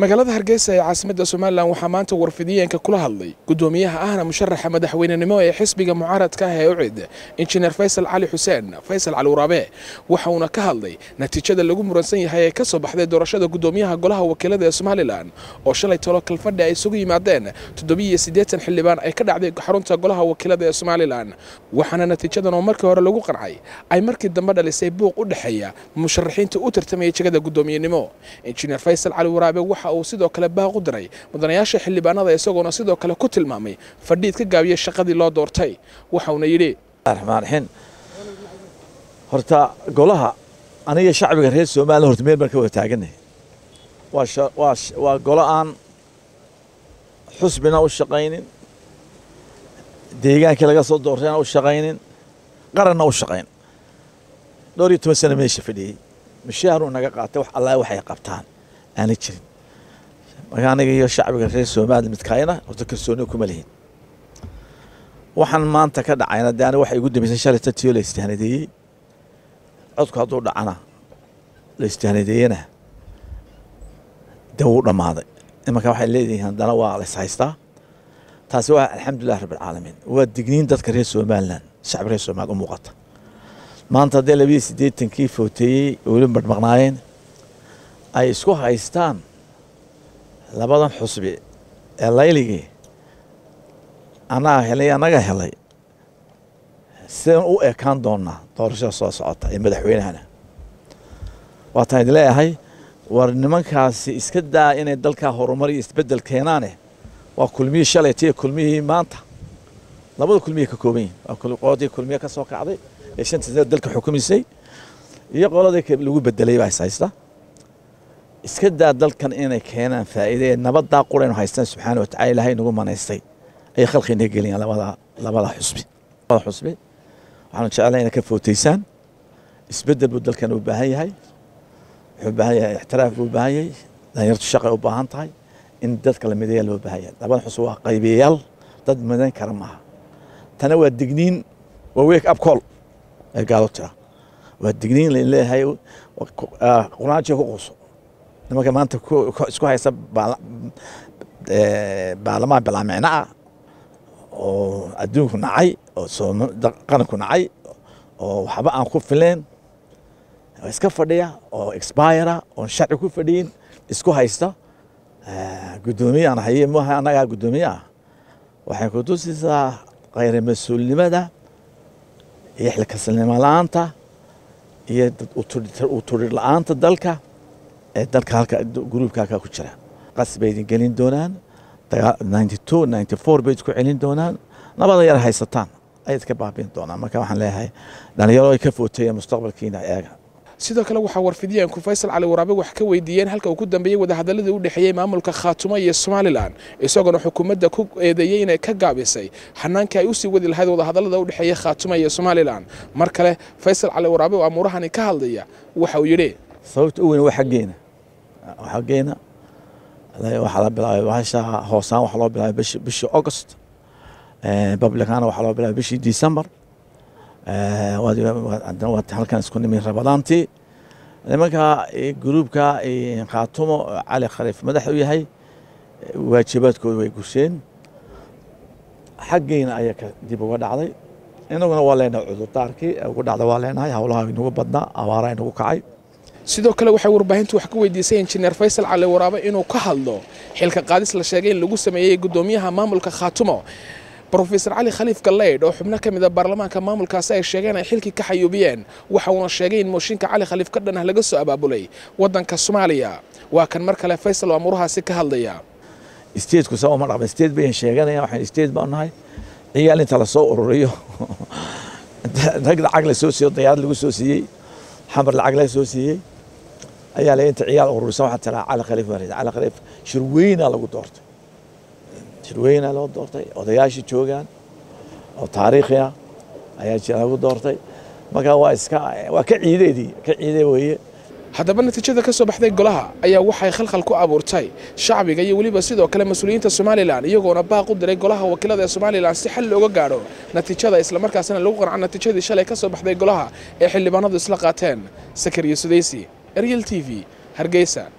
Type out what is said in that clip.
magaalada hargeysa ee caasimadda somalilan waxaa maanta warfidiyeenka kula hadlay guddoomiyaha ahna musharaxa madaxweynenimo ee xisbiga mucaaradka ah ee ucid injineer faysal cali xuseen faysal cali waraabe waxa uuna ka hadlay natiijada lagu muransan yahay ee ka soo baxday doorashada guddoomiyaha golaha wakiilada ee somalilan oo shalay tolo kalfadhi ay isugu yimaadeen toddobiiyo siddeetan xildhibaan ay ka dhacday xarunta golaha wakiilada ee somalilan waxaana natiijadan oo markii hore lagu qancay ay markii dambe dhalisay buuq u dhexeeya musharaxiinta u tartamaya jegada guddoomiyenimo injineer faysal cali waraabe waxa uu sidoo kale baaq u diray mudanayaasha xildhibaanada isagoona sidoo kale ku tilmaamay fadhiid ka gaabiyey shaqadii loo doortay waxauna yidhi raxmaan raxiim horta golaha aniga shacbiga reer somalilan horta meel baan ka wada taagannahay waa waa waa golo aan xusbina u shaqaynin deegaankii laga soo doortayna u shaqaynin qaranna u shaqayn dhowr iyo toban sano meesha fadhiyey mishaaruu naga qaatay wax allaa waxay qabtaan aana jirin marka aniga iyo shacbiga reer somalilan midkaayna horta kalsooni kuma lihin waxaan maanta ka dhacayna de aniga waxay igu dambeysay shalay tatiyo la istihanadeeyey codku hadduu dhacana la istihanadeeyena de wuu dhammaaday imanka waxay leedihiin haddana waa la ishaystaa taasi waa alxamdulilah rabbilcaalamiin waa digniin dadka reer somalilan shacbi reer somaliland u muuqata maanta haddee labiyo siddeetankii footeeyey weli marmaqnaayeen ay isku haystaan labadan xusbi ee layligii annaga helay annaga helay sidaan u ekaan doonnaa doorashada soo socota ee madaxweynahana waataan idin leeyahay war nimankaasi iska daa inay dalkaa horumar iyo isbeddel keenaane waa kulmihii shalayta iyo kulmihii maanta labada kulmiyay ka kooban yihin waa qoladii kulmiye ka soo kacday ee shanta sane dalka xukumisay iyo qoladii lagu bedelay baa is haysta iska daa dalkan inay keenaan faa'iide ee nabaddaa quraynu haystaan subxaana wa tacala ilaahay nagu manaystay ayay khalqiina geliyaan labada labada xusbi labada xusbi waxaanu jeclahay inay ka footaysaan isbeddel buu dalkan u baahan yahay wuxuu u baahan yahay ixtiraaf buu u baahan yahay dhalinyartu shaqay u baahan tahay in dadka la mideeya loo baahan yahay labada xusbi waa qaybiyayaal dad midayn kara maaha tana waa digniin waa wake up call ee gaalo tira waa digniin lain leeyahay quraajo ku quuso nimanka maanta isku haysta baarlamaan bilaamicno ah oo adduunku nacay oo qaranku nacay oo waxba aan ku fileen iska fadhiya oo expira oon sharci ku fadhiyin isku haysta guddoomiye aan haye maaha annagaa guddoomiye ah waxay ku tusisaa khayra mas-uulnimada iyo xilkasilnimo la-aanta iyo uturir la-aanta dalka ee dalka halka gruubka halkaa ku jira qas bay idin gelin doonaan ninety two ninety four bay isku celin doonaan nabada yar haysataan ayay iska baabiin doonaan marka waxaan leeyahay dhalinyaro ay ka footeeyeen mustaqbalkiina eega sidoo kale waxaa warfidiyeenku faysal cali waraabe wax ka weydiiyeen halka uu ku dambeeyey wadahadaladii u dhexeeyey maamulka khaatumo iyo somalilan isagoona xukuumadda ku eedeeyey inay ka gaabisay xanaankii ay usii wadi lahayd wadahadalada u dhexeeya khaatumo iyo somalilan mar kale faysal cali waraabe oo amuurahani ka hadlaya waxa uu yidhi sababta u weyn waa xaggeena xaggeena waxaa la bilaabay bahasha hoosaan waxaa loo bilaabay bishi bishii august publicana waxaa loo bilaabay bishii december haddana waa halkan isku nimi rabadaantii nimanka gruubka khaatumo cali khaliif madax u yahay waajibaadkooda way gusheen xaggeena ayaa dib uga dhacday inaguna waa leenahay cudurdaarkii ugu dhacda waa leenahay howlaha inagu badnaa abaara inagu kacay sidoo kale waxay warbaahintu wax ka weydiisay injineer faysal cali waraabe inuu ka hadlo xilka qaadis la sheegay in lagu sameeyey guddoomiyaha maamulka khaatumo brofesor cali khaliif galleydh oo xubno ka mid a baarlamaanka maamulkaasi ay sheegeen ay xilkii ka xayuubiyeen waxa uuna sheegay in mooshinka cali khaliif ka dhan ah laga soo abaabulay waddanka soomaaliya waa kan mar kale faysal oo amuurahaasi ka hadlaya stateku saa uma dhaqma state bayan sheeganaya waxaan state baan nahay ciyaal inta lasoo ururiyo rag lacag la soo siiyo dayaarad lagu soo siiyey xamar lacag la soo siiyey ayaa la inta ciyaal ururisan waxaa tiraa cali khaliif baa cali khaliif shirweynaa lagu doortay shirweynaa loo doortay odayaashii joogaan oo taariikhi ah ayaa jira lagu doortay marka waa iska waa ka ciideedii ka ciide weeye haddaba natiijada ka soo baxday golaha ayaa waxay khalkhal ku abuurtay shacbiga iyo weliba sidoo kale mas-uuliyiinta somalilan iyagoona baaq u diray golaha wakiilada ee somalilan si xal looga gaadho natiijada islamarkaasina lagu qanco natiijadii shalay ka soo baxday golaha ee xildhibaanadu isla qaateen sakariyo sudaysi eryel t v hargeysa